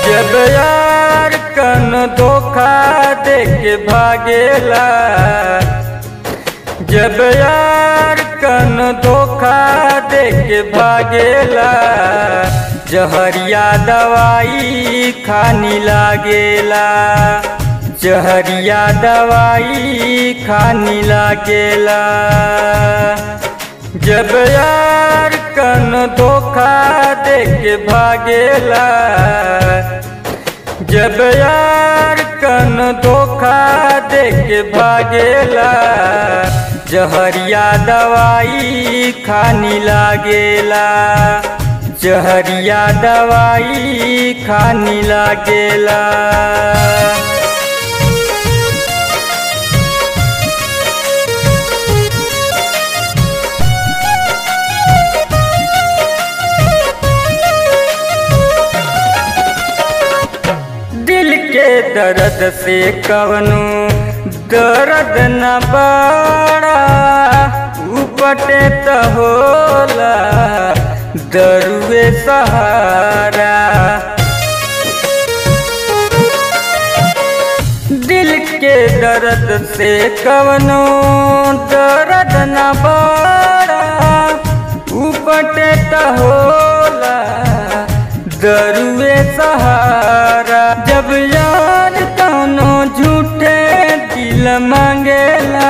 जब यार कन धोखा दे के भागेला जब यार कन धोखा दे के भागेला जहरिया दवाई खानी लागेला जहरिया दवाई खानी लागेला जब यार कन धोखा दे के भागेला जब यार कन धोखा दे के भागेला जहरिया दवाई खानी लागेला जहरिया दवाई खानी लागेला दिल के दर्द से कवनो दर्द न बड़ा उपटे त होला दरुए सहारा दिल के दर्द से कवनो दर्द न बड़ा उपटे त होला दरुए सहारा जब यार कौनो झूठे दिल मांगेला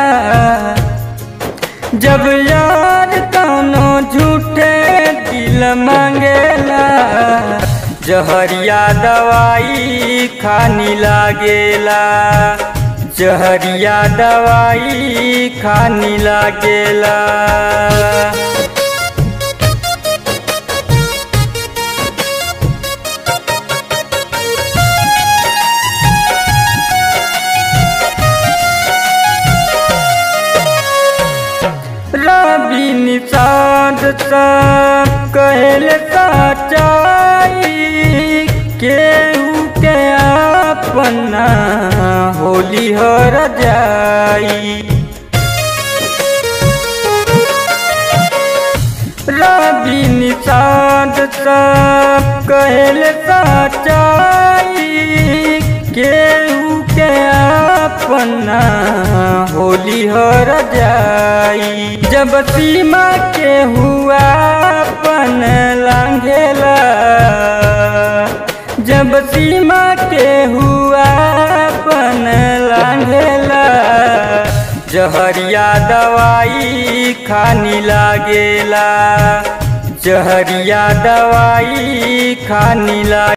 जब यार कौनो झूठे दिल मांगेला जहरिया दवाई खानी लागेला जहरिया दवाई खानी लागेला रवि निषाद सब कहल सच्चाई केहू के अपना होली हर जाई रवि निषाद सब कहल सच्चाई केहू के अपना होली हर जाई जब सीमा के हुआ अपन लांघेला जब सीमा के हुआ अपन लांघेला जहरिया दवाई खानी लागेला जहरिया दवाई खानी लागे